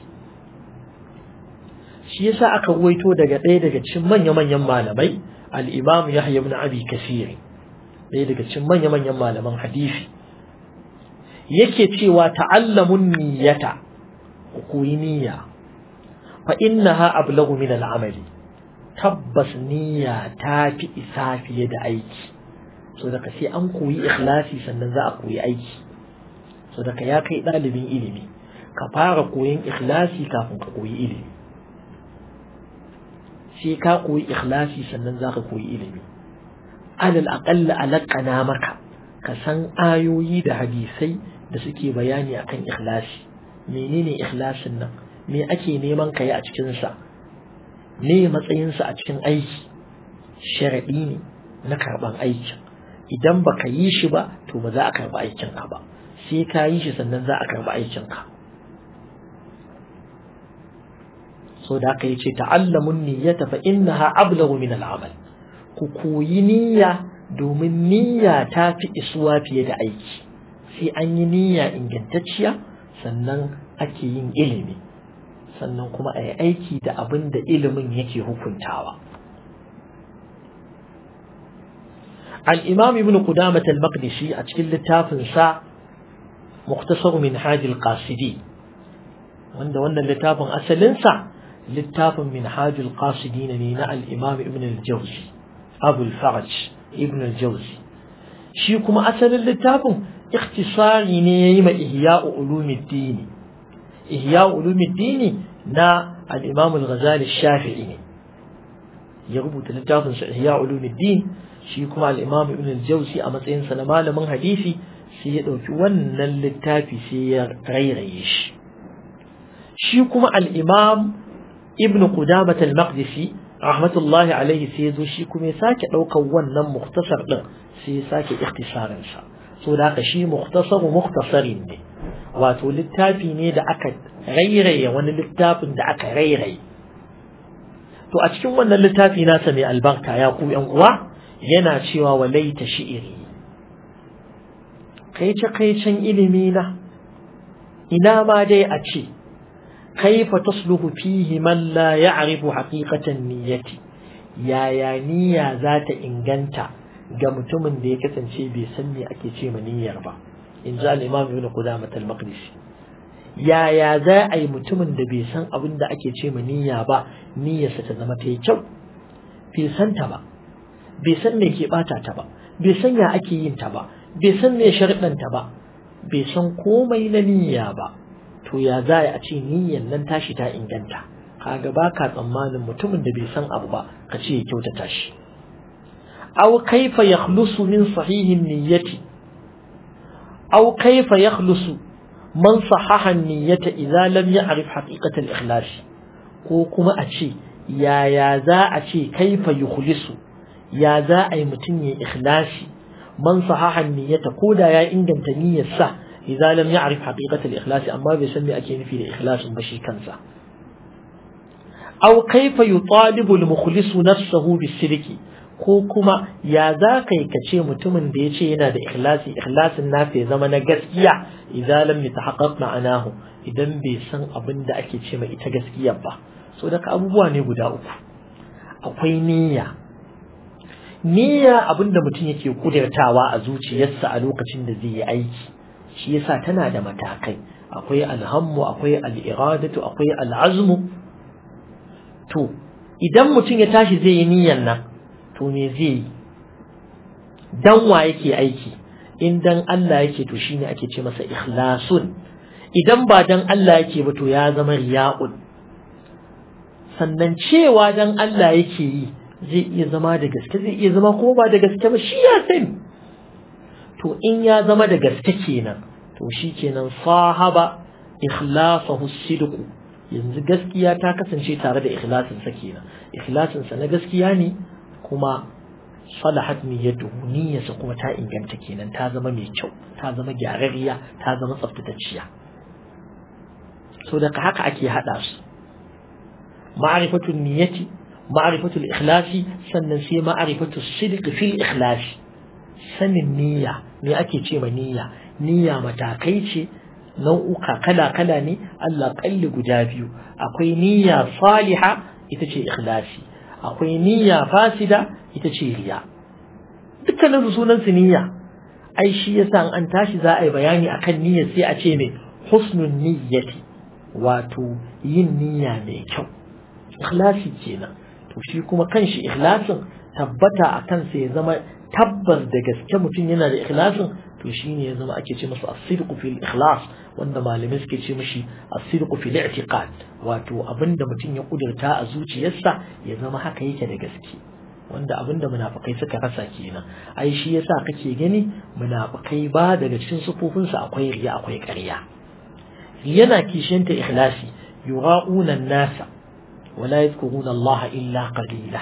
shi yasa aka ruwaito daga ɗaya daga cikin manya-manyan malamai al-imam Yahya ibn Abi Kathir ɗaya daga cikin manya-manyan malaman hadisi yake cewa ta'allamun niyyata ku yi niyya fa innaha ablagu min al-amali tabbas niyya ta fi isa fiye da aiki so daga sai an koyi ikhlasi sannan za a koyi aiki so daga ya kai ɗalibin ilimi ka fara koyon ikhlasi kafin ka koyi ilimi sai ka koyi ikhlasi sannan za ka koyi ilimi alal aƙalla alaƙana maka ka san ayoyi da hadisai da suke bayani akan ikhlasi menene ikhlasin nan me ake neman ka yi a cikinsa me matsayinsa a cikin aiki sharaɗi ne na karɓan aikin idan ba ka yi shi ba to ba za a karɓi aikinka ba sai ka yi shi sannan za a karɓi aikinka so da aka yi ce ta'allamun niyyata fa innaha ablaghu min al'amal ku koyi niyya domin niyya ta fi isuwa fiye da aiki sai an yi niyya ingantacciya sannan ake yin ilimi sannan kuma a yi aiki da abin da ilimin yake hukuntawa al'imam ibn Qudamah al-Maqdisi a cikin littafinsa Muktasar min hajjil qasidi wanda wannan littafin asalinsa littafin min hajjil qasidi ne na al'imam ibn al-Jawzi Abu al-Faraj ibn al-Jawzi shi kuma asalin littafin ikhtisari ne ya yi ma ihya'u ulumuddini ihya ulumuddin na al-imam al-ghazali shafi'i ne ya rubuta littafin sa ihya ulumuddin shi kuma al-imam ibn al-jawzi a matsayin sa na malamin hadisi sai ya dauki wannan littafi sai ya rairaye shi shi kuma al-imam ibn qudamah al-maqdisi rahmatullahi alaihi sai ya zo shi kuma ya sake daukar wannan mukhtasar din sai ya sake ikhtisarin sa so da haka shi mukhtasaru mukhtasarin ne wato littafi ne da aka rairaye wani littafin da aka rairaye to a cikin wannan littafi nasa mai albarka ya ku yan uwa yana cewa walaita shi'iri kaice kaicen ilimi na ina ma dai a ce kaifa tasluhu fihi man la ya'rifu haqiqatan niyyati yaya niyya za ta inganta ga mutumin da ya kasance bai san me ake ce ma niyyar ba in ji al-imam ibn qudamah al-maqdisi yaya za a yi mutumin da bai san abin da ake ce ma niyya ba niyyarsa ta zama ta yi kyau bai san ta ba bai san me ke bata ta ba bai san ya ake yin ta ba bai san me sharɗan ta ba bai san komai na niyya ba to ya za a ce niyyar nan tashi ta inganta kaga ba ka tsammanin mutumin da bai san abu ba ka ce ya kyautata shi aw kaifa yakhlusu min sahihin niyyati aw kaifa yakhlusu man sahaha niyyata idza lam ya'rif haqiqatal ikhlas ko kuma a ce yaya za a ce kaifa yukhlisu ya za a yi mutum ya ikhlasi man sahaha niyyata ko da ya inganta niyyarsa idza lam ya'rif haqiqatal ikhlas amma bai san me ake nufi da ikhlasin ba shi kansa aw kaifa yutalibu al-mukhlisu nafsahu bis-sidqi ko kuma ya za ka yi ka ce mutumin da ya ce yana da ikhlasi ikhlasin nasa ya zama na gaskiya idan lam yatahaqqaq ma'anahu idan bai san abin da ake ce mai ita gaskiya ba so daga abubuwa ne guda uku akwai niyya niyya abin da mutum yake kudirtawa a zuciyarsa a lokacin da zai yi aiki shi yasa tana da matakai akwai alhammu akwai al'iradatu akwai al'azmu to idan mutum ya tashi zai yi niyyan nan to me zai yi dan wa yake aiki in dan Allah yake to shine ake ce masa ikhlasun idan ba dan Allah yake ba to ya zama riya'un sannan cewa dan Allah yake yi zai iya zama da gaske zai iya zama kuma ba da gaske ba shi ya sani to in ya zama da gaske kenan to shi kenan sahaba ikhlasahu sidqu yanzu gaskiya ta kasance tare da ikhlasin sa kenan ikhlasin sa na gaskiya ne kuma salahat niyyatuhu niyyarsa kuma ta inganta kenan ta zama mai kyau ta zama gyararriya ta zama tsaftatacciya so daga haka ake hada su ma'rifatul niyyati ma'rifatul ikhlasi sannan sai ma'rifatul sidq fil ikhlasi sanin niyya me ake ce ma niyya niyya matakai ce nau'uka kala-kala ne Allah kalli guda biyu akwai niyya saliha ita ce ikhlasi akwai niyya fasida ita ce riya dukkanin su sunan su niyya ai shi yasa an tashi za a yi bayani akan niyya sai a ce mai husnun niyyati wato yin niyya mai kyau ikhlasi kenan to shi kuma kanshi ikhlasin tabbata a kansa ya zama tabbas da gaske mutum yana da ikhlasin to shine ya zama ake ce masa as-sidqu fil ikhlas wanda malamai suke ce mishi as-sidqu fil i'tiqad wato abinda mutum ya kudurta a zuciyarsa ya zama haka yake da gaske wanda abinda munafikai suka rasa kenan ai shi yasa kake gani munafikai ba daga cikin sufofinsu akwai riya akwai ƙarya yana kishiyanta ikhlasi yura'una an-nasa wala yadhkuruna Allah illa qalila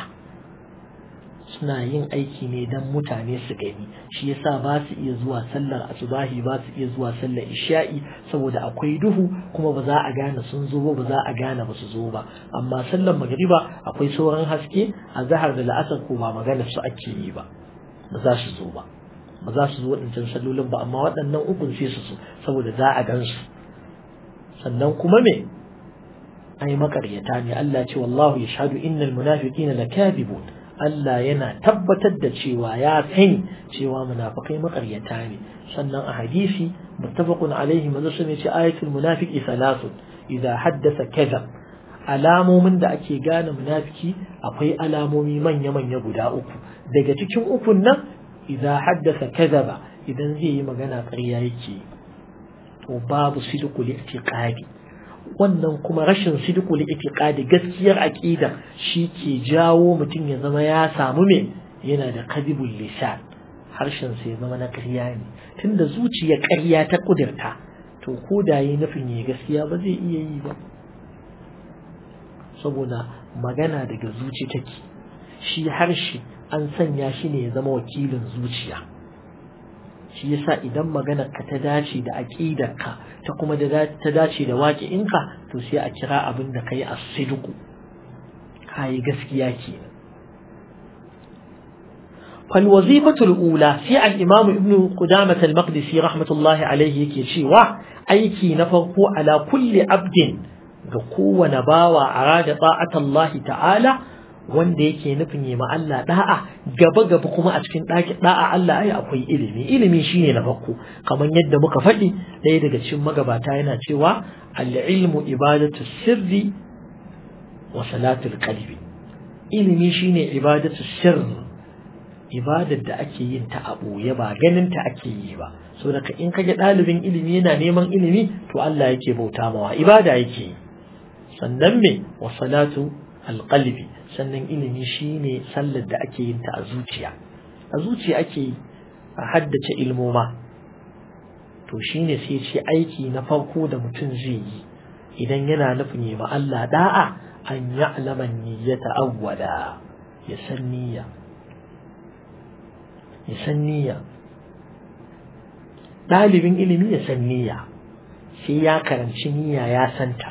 suna yin aiki ne don mutane su gani shi yasa ba su iya zuwa sallar asubahi ba su iya zuwa sallar isha'i saboda akwai duhu kuma ba za a gane sun zo ba za a gane ba su zo ba amma sallar magriba akwai sauran haske a zahar da la'asar ko ba magana su ake yi ba ba za su zo ba ba za su zo waɗancan sallolin ba amma waɗannan ukun sai su so saboda za a gan su sannan kuma me ai makaryata ne Allah ce wallahu yashhadu innal munafiqina lakadibun Allah yana tabbatar da cewa ya sani cewa munafikai makaryata ne sannan a hadisi muttafaqun alaihi manzo sun ce ayatul munafiqi salasun idza haddasa kaza alamomin da ake gane munafiki akwai alamomi manya manya guda uku daga cikin ukun nan idza haddasa kadhaba idan zai yi magana ƙarya yake to babu sidqul i'tiqadi wannan kuma rashin sidqul itiqadi gaskiyar aqida shi ke jawo mutum ya zama ya samu me yana da kadibul lisan harshen sa ya zama na ƙarya ne tunda zuciya ƙarya ta kudirta to ko da yi nufin ya gaskiya ba zai iya yi ba saboda magana daga zuci take shi harshe an sanya shi ne ya zama wakilin zuciya shi yasa idan maganar ka ta dace da aqidarka ta kuma ta dace da waƙi'inka to sai a kira abin da kai as-sidqu kai gaskiya kenan fal wazifatul ula sai al-imam ibn qudamah al-maqdisi rahmatullahi alayhi yake cewa aiki na farko ala kulli abdin ga kowane bawa arada ta'atallahi ta'ala wanda yake nufin yi ma Allah da'a gaba gaba kuma a cikin ɗaki da'a Allah ai akwai ilimi ilimi shine na farko kamar yadda muka faɗi ɗaya daga cikin magabata yana cewa al-ilmu ibadatu sirri wa salatul qalbi ilimi shine ibadatu sirri ibadar da ake yin ta a ɓoye ba ganin ta ake yi ba so daga in kage ɗalibin ilimi yana neman ilimi to Allah yake bauta mawa ibada yake yi sannan me wa salatu alqalbi sannan ilimi shine sallar da ake yin ta a zuciya a zuciya ake a haddace ilmoma to shine sai ce aiki na farko da mutum zai yi idan yana nufin yi ma Allah da'a an ya'lama niyyata awwala ya san niyya ya san niyya ɗalibin ilimi ya san niyya sai ya karanci niyya ya santa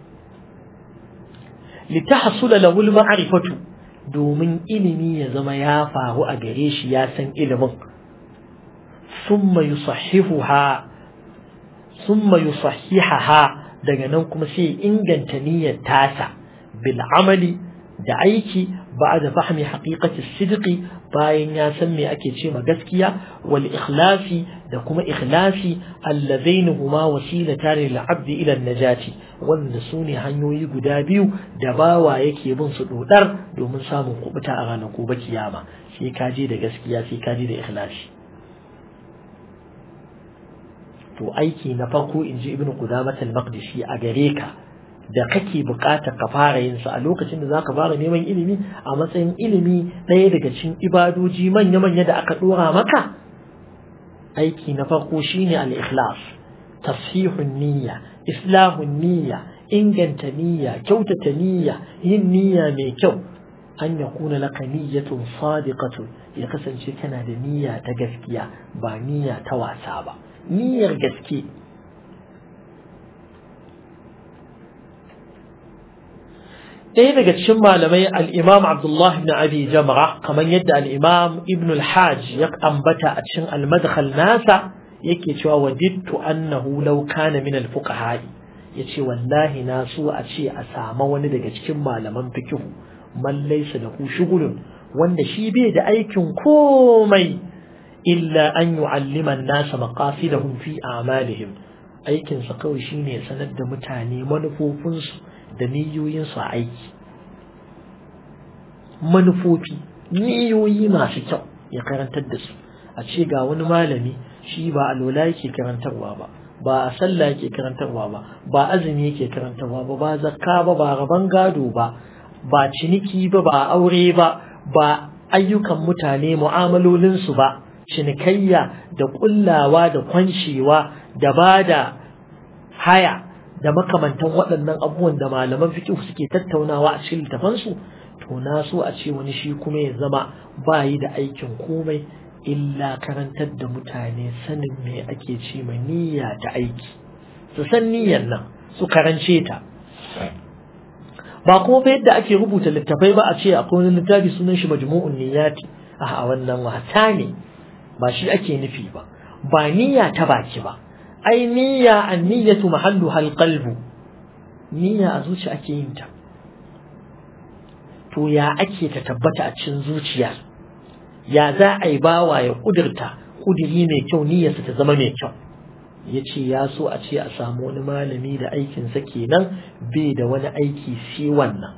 litahsula lahu al-ma'rifatu domin ilimi ya zama ya faru a gare shi ya san ilimin thumma yusahhihuha thumma yusahhihaha daga nan kuma sai inganta niyyar tasa bil amali da aiki ba'da fahmi haqiqati sidqi bayan ya san me ake ce ma gaskiya wal ikhlasi da kuma ikhlasi allazaini huma wasilatan lil abdi ila najati wanda su ne hanyoyi guda biyu da bawa yake bin su dodar domin samun kubuta a ranar gobe kiyama sai ka je da gaskiya sai ka je da ikhlasi to aiki na farko inji ibnu qudamah al-maqdisi a gare ka da kake buƙatar ka fara yin sa a lokacin da zaka fara neman ilimi a matsayin ilimi ɗaya daga cikin ibadoji manya-manya da aka ɗora maka aiki na farko shine al-ikhlas tasfihun niyya islahun niyya inganta niyya kyautata niyya yin niyya mai kyau an ya kuna laka niyyatun sadiqatun ya kasance kana da niyya ta gaskiya ba niyya ta wasa ba niyyar gaske ɗaya daga cikin malamai al'imam Abdullah ibn Abi Jamra kamar yadda al'imam Ibn al-Hajj ya ambata a cikin al-madkhal nasa yake cewa wadittu annahu law kana min al-fuqaha yace wallahi na so a ce a sama wani daga cikin malaman fiqh man laysa lahu shughulun wanda shi bai da aikin komai illa an yu'allima an-nasa maqasidahum fi a'malihim aikin sa kawai shine sanar da mutane manufofinsu da niyoyinsu a aiki manufofi niyoyi masu kyau ya karantar da su a ce ga wani malami shi ba alola yake karantarwa ba ba a sallah yake karantarwa ba ba azumi yake karantarwa ba ba zakka ba ba raban gado ba ba ciniki ba ba aure ba ba ayyukan mutane mu'amalolinsu ba cinikayya da kullawa da kwancewa da ba da haya da makamantan waɗannan abubuwan da malaman fiqh suke tattaunawa a cikin littafansu to na so a ce wani shi kuma ya zama ba yi da aikin komai illa karantar da mutane sanin me ake ce ma niyya ta aiki su san niyyar nan su karance ta ba kuma fa yadda ake rubuta littafai ba a ce akwai wani littafi sunan shi majmu'un niyyati a wannan wata ne ba shi ake nufi ba ba niyya ta baki ba ai niyya an niyyatu mahallu hal qalbu niyya a zuci ake yin ta to ya ake ta tabbata a cikin zuciya ya za a yi bawa ya kudurta kudiri mai kyau niyyarsa ta zama mai kyau ya ce ya so a ce a samu wani malami da aikinsa kenan bai da wani aiki sai wannan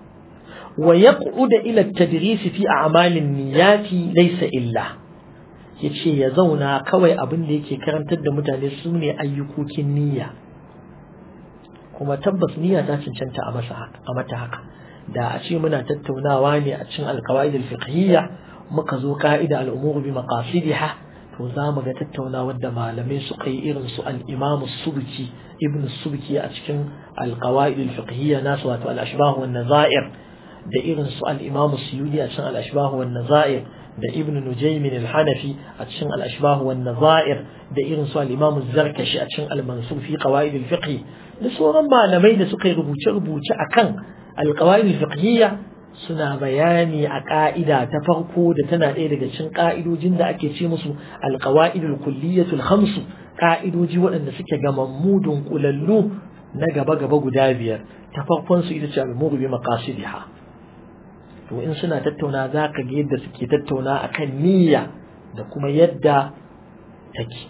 wa yaq'ud ila at-tadris fi a'malin niyyati laysa illa ya ce ya zauna kawai abin da yake karantar da mutane su ne ayyukokin niyya kuma tabbas niyya ta cancanta a mata haka da a ce muna tattaunawa ne a cikin alkawaid al-fiqhiyya muka zo ka'ida al-umur bi maqasidiha to za mu ga tattaunawar da malamai suka yi irin su al-imam subki ibn subki a cikin alkawaid al-fiqhiyya nasu wato al-ashbah wan nazair da irin su al-imam suyudi a cikin al-ashbah wan nazair da ibn nujaymin al-hanafi a cikin al-ashbah wan nazair da irin su al-imam az-zarkashi a cikin al-mansur fi qawaid al-fiqh da sauran malamai da suka yi rubuce-rubuce akan alƙawa'id fiqhiyya suna bayani a ƙa'ida ta farko da tana ɗaya daga cikin ƙa'idojin da ake ce musu alƙawa'idul kulliyatul khamsu ƙa'idoji waɗanda suke gamammu dunkulallu na gaba-gaba guda biyar ta farkon su ita ce al-muru bi maqasidiha to in suna tattauna za ka ga yadda suke tattauna akan niyya da kuma yadda take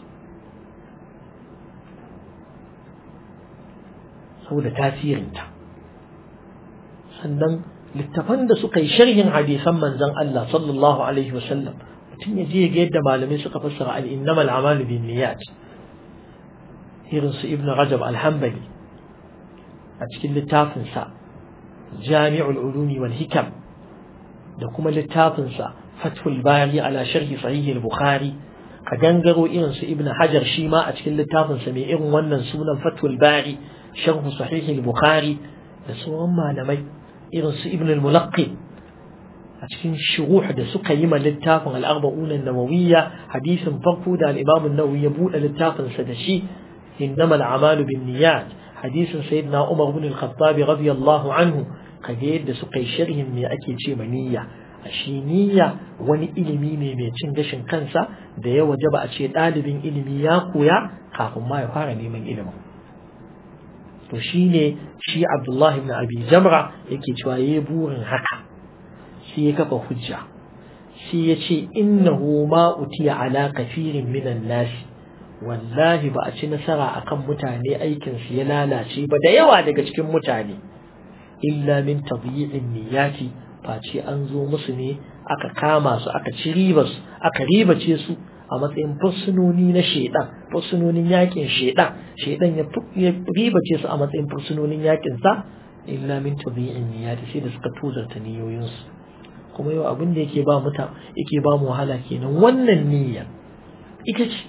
saboda tasirinta sannan littafan da suka yi sharhin hadisan manzon Allah sallallahu alaihi wasallam mutum ya je ga yadda malamai suka fassara al-innamal a'malu bin niyyat irin su ibnu rajab al-hanbali a cikin littafin sa jami'ul ulumi wal hikam da kuma littafin sa fathul bari ala sharhi sahih al-bukhari ka gangaro irin su ibnu hajar shi ma a cikin littafin sa mai irin wannan sunan fathul bari sharhu sahih al-bukhari da sauran malamai irin su ibn al-mulaqqi a cikin shuruh da suka yi ma littafin al-arba'un an-nawawiyya hadisin farko da al-imam an-nawawi ya bude littafin sa da shi innama al-a'malu bin-niyyat hadisin sayyidina umar ibn al-khattab radiyallahu anhu kaga yadda suka yi sharhin me ake ce ma niyya a shi niyya wani ilimi ne mai cin gashin kansa da ya wajaba a ce ɗalibin ilimi ya koya kafin ma ya fara neman ilimin to shine shi Abdullah ibn Abi Jamra yake cewa yayi burin haka sai ya kafa hujja sai ya ce innahu ma utiya ala kafirin minan nas wallahi ba a ci nasara akan mutane aikin su ya lalace ba da yawa daga cikin mutane illa min tadyi'in niyyati face an zo musu ne aka kama su aka ci ribas aka ribace su a matsayin fursunoni na shaidan fursunonin yakin shaidan shaidan ya ribace su a matsayin fursunonin yakin sa illa min tabi'in niyyati sai da suka tuzarta niyoyinsu kuma yau abin da yake ba muta yake ba mu wahala kenan wannan niyya ita ce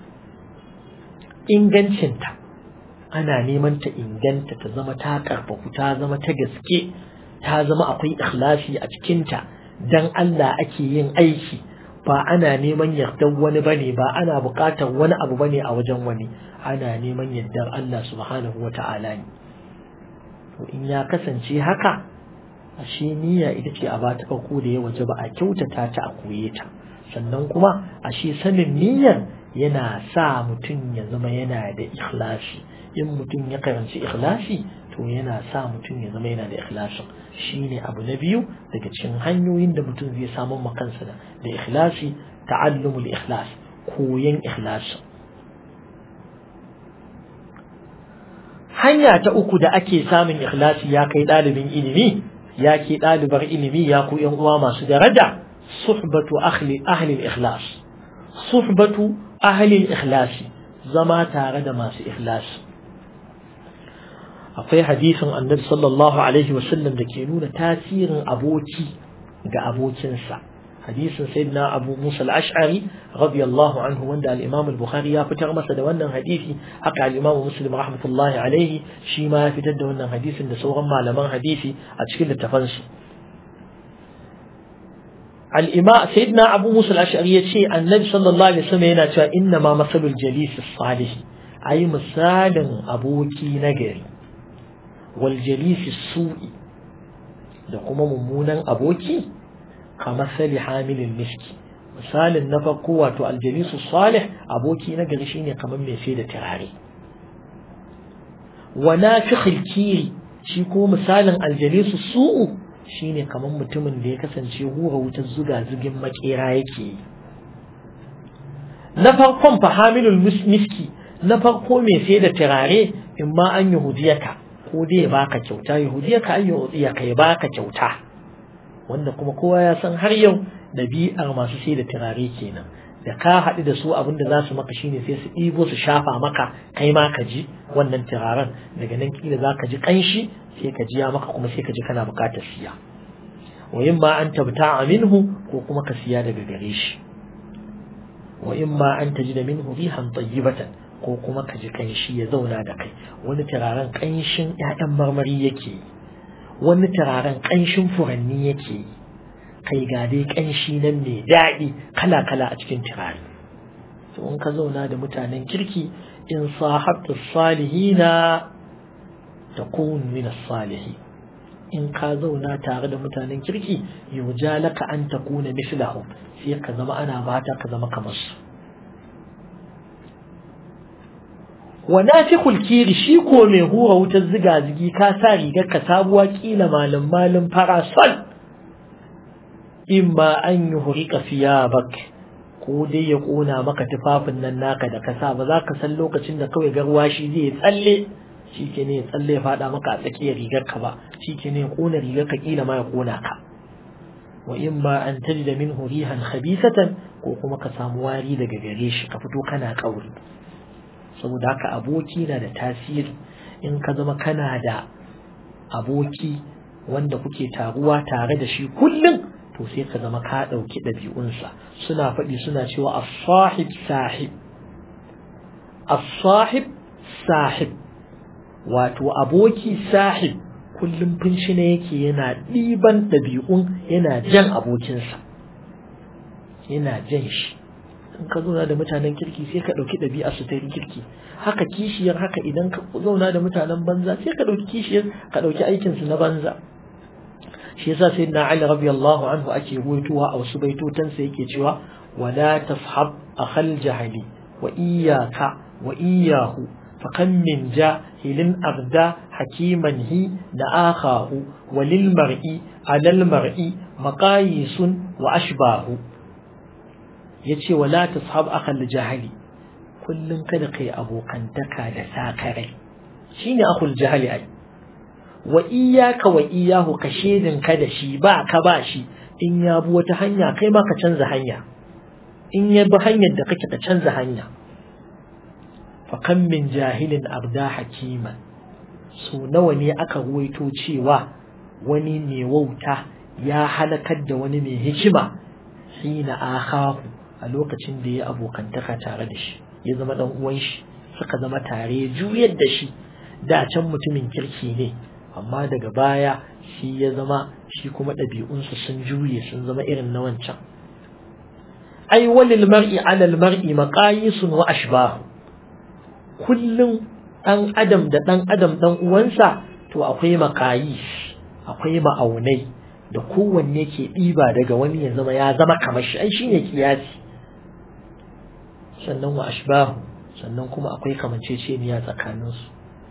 ingancinta ana neman ta inganta ta zama ta karfafu ta zama ta gaske ta zama akwai ikhlasi a cikinta dan Allah ake yin aiki ba ana neman yardar wani bane ba ana buƙatar wani abu bane a wajen wani ana neman yardar Allah subhanahu wa ta'ala ne to in ya kasance haka ashe niyya ita ce a bata farko da ya waje ba a kyautata ta a koye ta sannan kuma ashe sanin niyyar yana sa mutum ya zama yana da ikhlasi in mutum ya karanci ikhlasi to yana sa mutum ya zama yana da ikhlasin shine abu na biyu daga cikin hanyoyin da mutum zai samu makansa da da ikhlasi ta'allumul ikhlas koyan ikhlasi hanya ta uku da ake samun ikhlasi ya kai ɗalibin ilimi ya ke ɗalibar ilimi ya ku yan uwa masu daraja suhbatu ahli ahli ikhlas suhbatu ahli ikhlasi zama tare da masu ikhlasi akwai hadisin annabi sallallahu alaihi wasallam da ke nuna tasirin aboki ga abokinsa hadisin sayyidina abu musa al-ash'ari radiyallahu anhu wanda al-imam al-bukhari ya fitar masa da wannan hadisi haka al-imam muslim rahmatullahi alaihi shi ma ya fitar da wannan hadisin da sauran malaman hadisi a cikin littafansu al-imam sayyidina abu musa al-ash'ari ya ce annabi sallallahu alaihi wasallam yana cewa inna ma masalul jalis salih ayi misalin aboki nagari والجليس السوء da kuma mummunan aboki kamar sali hamilin miski misalin na farko wato aljalisu salih aboki na gari shine kamar mai sai da turare wa nafikhil kiri shi ko misalin aljalisu su'u shine kamar mutumin da ya kasance hura wutar zuga zugin makera yake yi na farkon fa hamilul miski na farko mai sai da turare in ma an yahudiyaka ko dai ya baka kyauta yahudiya ka ayyo ya kai baka kyauta wanda kuma kowa ya san har yau ɗabi'ar masu sai da turare kenan da ka haɗu da su abin da za su maka shine sai su ɗibo su shafa maka kai ma ka ji wannan turaren daga nan kila za ka ji ƙanshi sai ka ji ya maka kuma sai ka ji kana buƙatar siya wa in ma an tabta minhu ko kuma ka siya daga gare shi wa in ma an taji da minhu rihan tayyibatan ko kuma ka ji ƙanshi ya zauna da kai wani turaren ƙanshin ƴaƴan marmari yake wani turaren ƙanshin furanni yake yi kai ga dai ƙanshi nan mai daɗi kala-kala a cikin turare to in ka zauna da mutanen kirki in sahabta salihina ta min salihi in ka zauna tare da mutanen kirki yurja laka an takuna mislahu sai ka zama ana bata ka zama kamar su wa nafikhul kiri shi ko mai hura wutar ziga zigi ka sa rigar ka sabuwa kila malam malam farasol imma an yi hurika bak ko dai ya ƙona maka tufafin nan naka da kasa ba za ka san lokacin da kawai garwashi zai tsalle shi ke ne ya tsalle ya faɗa maka a tsakiyar rigar ka ba shi ke ne ya ƙona rigar ka ƙila ma ya ƙona ka wa imma an taji da min hurihan khabisatan ko kuma ka samu wari daga gare shi ka fito kana ƙauri saboda haka aboki na da tasiri in ka zama kana da aboki wanda kuke taruwa tare da shi kullum to sai ka zama ka ɗauki ɗabi'unsa suna faɗi suna cewa as-sahib sahib as-sahib sahib wato aboki sahib kullum finshi ne yake yana ɗiban ɗabi'un yana jan abokinsa yana jan shi in ka zauna da mutanen kirki sai ka ɗauki ɗabi'a su ta kirki haka kishiyar haka idan ka zauna da mutanen banza sai ka ɗauki kishiyar ka ɗauki aikinsu na banza shi yasa sai na Ali radiyallahu anhu ake ruwaitowa a wasu baitotan sa yake cewa wala tashab akhal jahili wa iyyaka wa iyyahu fa kam min jahilin agda hakiman hi da akhahu walil mar'i alal mar'i maqayisun wa ashbahu yace wala tashab akhal jahili kullun kada kai abokantaka da sakarai shine akhul jahili ai wa iyaka wa iyahu ka shedin ka da shi ba ka ba shi in ya bi wata hanya kai ma ka canza hanya in ya bi hanyar da kake ka canza hanya fa kan min jahilin abda hakima so nawa ne aka ruwaito cewa wani mai wauta ya halakar da wani mai hikima hina akahu a lokacin da ya abokantaka tare da shi ya zama dan uwan shi suka zama tare juyar da shi da can mutumin kirki ne amma daga baya shi ya zama shi kuma ɗabi'unsa sun juye sun zama irin na wancan ai walil mar'i alal mar'i maqayisun wa ashbahu kullum ɗan adam da ɗan adam ɗan uwansa to akwai maqayis akwai ma'aunai da kowanne ke ɗiba daga wani ya zama ya zama kamar shi ai shine kiyasi sannan wa ashbahu sannan kuma akwai kamanceceniya tsakaninsu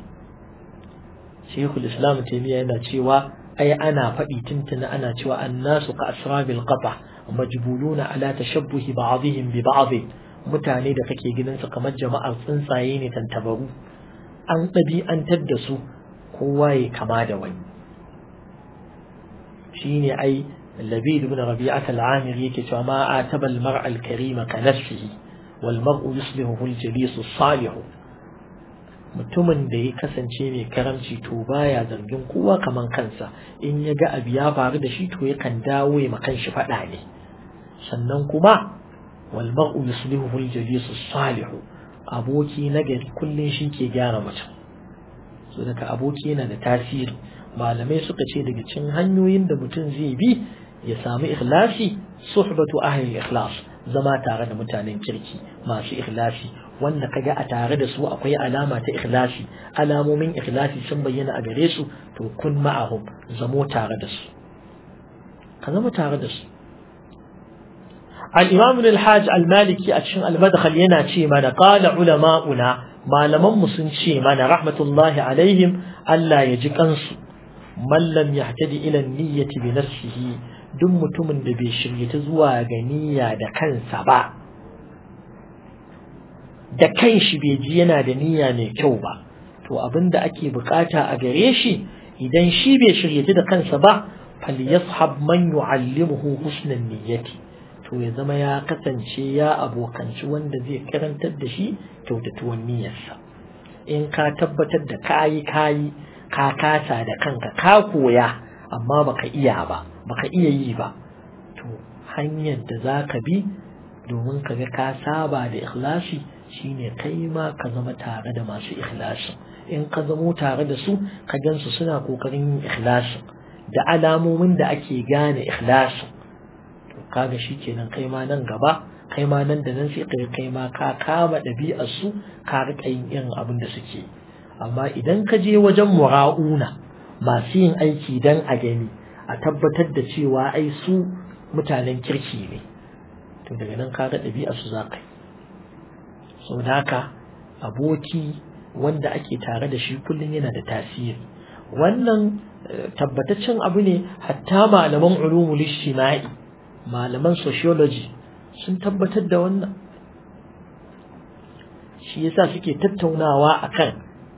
shekul islam taimiyya yana cewa ai ana faɗi tuntuna ana cewa annasu ka asrabil qata majbuluna ala tashabbuhi ba'dihim bi ba'd mutane da kake ganin su kamar jama'ar tsuntsaye ne tantabaru an ɗabi'antar da su kowa ya kama da wani shine ai labid ibn rabi'at al-amir yake cewa ma ataba al-mar'a al-karima ka nafsihi wal mar'u yuslihu al-jalis as-salih mutumin da ya kasance mai karamci to baya zargin kowa kaman kansa in ya ga abu ya faru da shi to yakan dawo ya makan shi faɗa ne sannan kuma wal mar'u yuslihu al jalis salih aboki nagari kullun shi ke gyara mutum so daga aboki yana da tasiri malamai suka ce daga cikin hanyoyin da mutum zai bi ya samu ikhlasi suhbatu ahli ikhlas zama tare da mutanen kirki masu ikhlasi wanda kaga a tare da su akwai alama ta ikhlasi alamomin ikhlasi sun bayyana a gare su to kun ma'ahum zamo tare da su ka zama tare da su al-imam al-hajj al-maliki a cikin al-madkhal yana ce mana qala ulama'una malaman mu sun ce mana rahmatullahi alaihim Allah ya ji kansu man lam yahtadi ila niyyati bi nafsihi duk mutumin da bai shiryata zuwa ga niyya da kansa ba da kanshi bai ji yana da niyya mai kyau ba to abin da ake bukata a gare shi idan shi bai shiryata da kansa ba falyashab man yu'allimuhu husnan niyyati to to ya zama ya kasance ya abokanci wanda zai karantar da shi kyautatuwan niyyarsa in ka tabbatar da kayi kayi ka kasa da kanka ka koya amma baka iya ba baka iya yi ba to hanyar da za ka bi domin ka ga ka saba da ikhlasi shine kai ma ka zama tare da masu ikhlasi in ka zamo tare da su ka gansu suna kokarin yin ikhlasi da alamomin da ake gane ikhlasi to kaga shikenan kai ma nan gaba kai ma nan da nan sai kai kai ma ka kama ɗabi'ar su ka riƙa yin irin abin da suke amma idan ka je wajen mura'una masu yin aiki dan a gani a tabbatar da cewa ai su mutanen kirki ne to daga nan ka ga ɗabi'ar su za ka yi sau da haka aboki wanda ake tare da shi kullum yana da tasiri wannan tabbataccen abu ne hatta malaman ulumul ijtima'i malaman sociology sun tabbatar da wannan shi yasa suke tattaunawa akan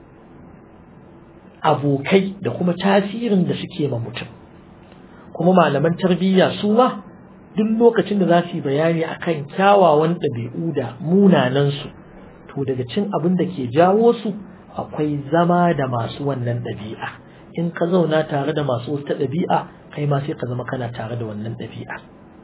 abokai da kuma tasirin da suke ma mutum kuma malaman tarbiyya su ma duk lokacin da za su yi bayani akan kyawawan ɗabi'u da munanansu to daga cin abin da ke jawo su akwai zama da masu wannan ɗabi'a in ka zauna tare da masu wata ɗabi'a kai ma sai ka zama kana tare da wannan ɗabi'a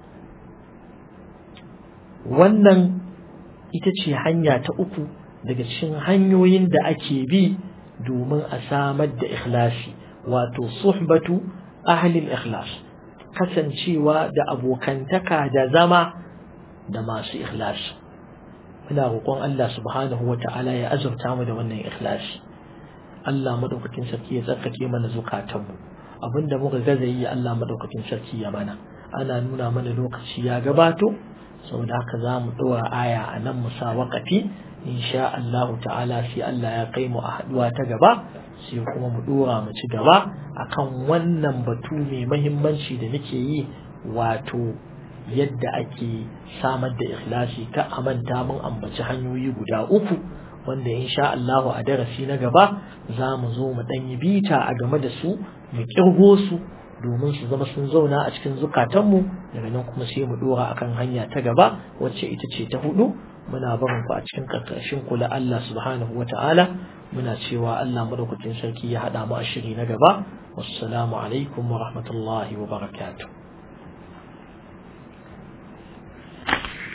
wannan ita ce hanya ta uku daga cikin hanyoyin da ake bi domin a samar da ikhlasi wato suhbatu ahlil ikhlas kasancewa da abokantaka da zama da masu ikhlasi muna roƙon Allah subhanahu wa ta'ala ya azurta mu da wannan ikhlasi Allah madaukakin sarki ya tsarkake mana zukatanmu abinda muka gaza yi Allah madaukakin sarki ya mana ana nuna mana lokaci ya gabato saboda haka za mu ɗora aya a nan mu sa waƙafi insha Allah ta'ala sai Allah ya kai mu a haɗuwa ta gaba sai kuma mu ɗora mu ci gaba akan wannan batu mai mahimmanci da nake yi wato yadda ake samar da ikhlasi ka amanta mun ambaci hanyoyi guda uku wanda insha Allah a darasi na gaba za mu zo mu ɗan yi bita a game da su mu kirgo su domin su zama sun zauna a cikin zukatanmu daga nan kuma sai mu dora akan hanya ta gaba wacce ita ce ta hudu muna barin ku a cikin karkashin kula Allah subhanahu wata'ala muna cewa Allah madaukakin sarki ya hada mu a shiri na gaba wassalamu alaikum wa rahmatullahi wa barakatuh